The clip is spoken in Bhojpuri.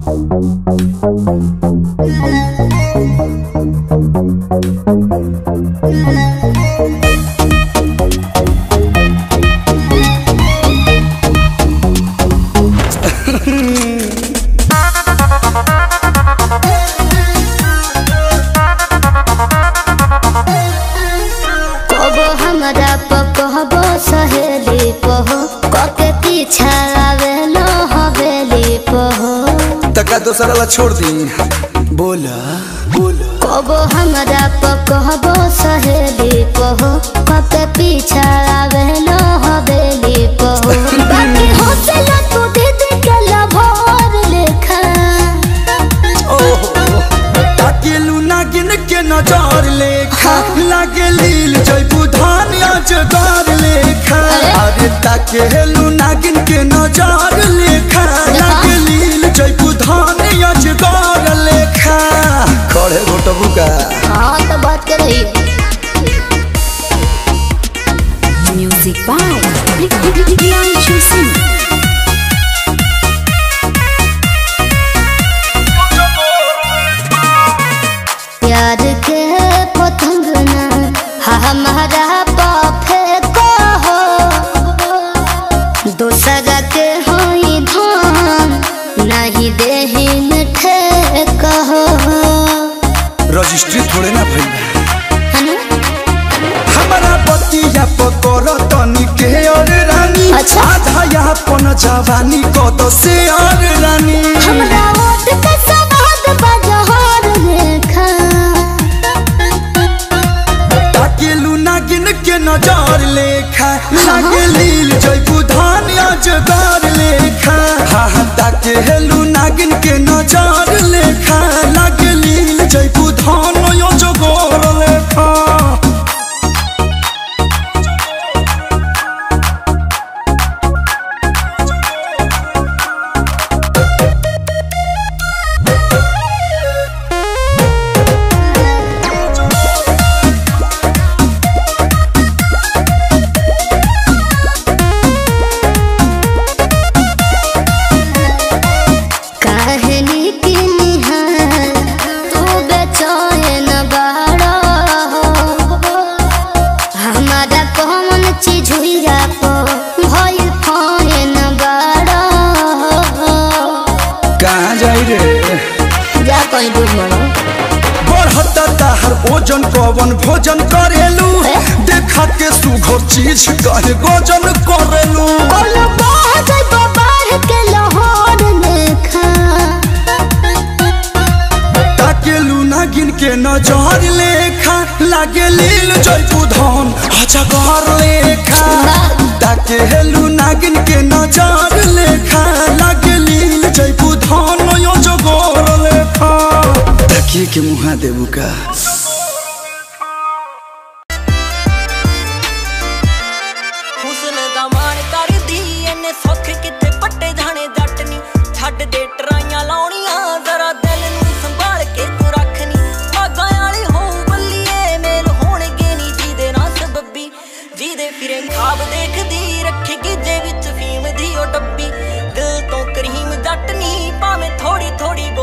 कबो हमरा पकहबो सहेली पहो कके पीछा आवेलो हवेली पहो तका दोसरा ला छोड़ दी बोला बोला कबो हमरा पकहबो सहेली पहो कके पीछा आवेलो हवेली पहो बाकी हौसला तू दीदी के लभोर लेखा ओहो ताकेलू नागिन के नजर लेखा लागे लील जयबू धान अजगर लेखा अरे ताकेलू नागिन के नजर लेखा लागे लील जयबू धान अजगर लेखा खड़े घोटबू का हाँ तो बात कर रही Music by Priyanshu Singh. प्यार के पतंग ना हमारा पापे को हो दूसरा के होई धान नहीं देही मिठे कहो रजिस्ट्री थोड़े ना भइल है ना? हमारा बतिया पकड़ तनी के और रानी अच्छा। आधा यहाँ पन जवानी कद से और रानी हमरा ओट के सवाद बजहर लेखा ताकेलू नागिन के नजर लेखा लागे लील जयबू धान अजगर लेखा हा हा ताकेलू नागिन के नजर लेखा लागे लील जयबू धान अजगर लेखा कहनी की निहार तू बेचैन बाड़ा हमारा कौन चीज हुईरा को भई फैन बाड़ा कहाँ जाई रे जा कहीं दूर मरो बढ़ता ताहर ओजन कवन भोजन करेलू देखा के सुघर चीज कहे गोजन करेलू बोलो बाहर बाहर के लाहौर लेखा ताकेलू नागिन के नजर लेखा लागे लील जयपू धन अजगर लेखा ताकेलू नागिन के नजर लेखा लागे लील जयपू धन अजगर लेखा देखिए के मुहा देबू का ਹੁਸਨ ਦਾ ਮਾਣ ਕਰਦੀ ਐਨੇ ਸੁੱਖ ਕਿੱਥੇ ਪੱਟੇ ਜਾਣੇ ਜੱਟ ਨੀ ਛੱਡ ਦੇ ਟਰਾਈਆਂ ਲਾਉਣੀਆਂ ਜ਼ਰਾ ਦਿਲ ਨੂੰ ਸੰਭਾਲ ਕੇ ਤੂੰ ਰੱਖਨੀ ਬਾਗਾਂ ਵਾਲੀ ਹੋਊ ਬੱਲੀਏ ਮੇਲ ਹੋਣਗੇ ਨੀ ਜਿਹਦੇ ਨਾਲ ਸਬੱਬੀ ਜਿਹਦੇ ਫਿਰੇ ਖਾਬ ਦੇਖਦੀ ਰੱਖੇਗੀ ਜੇ ਵਿੱਚ ਫੀਮ ਦੀ ਉਹ ਡੱਬੀ ਦਿਲ ਤੋਂ ਕਰੀਮ ਜੱਟ ਨੀ ਭਾਵੇਂ ਥੋੜੀ ਥੋੜੀ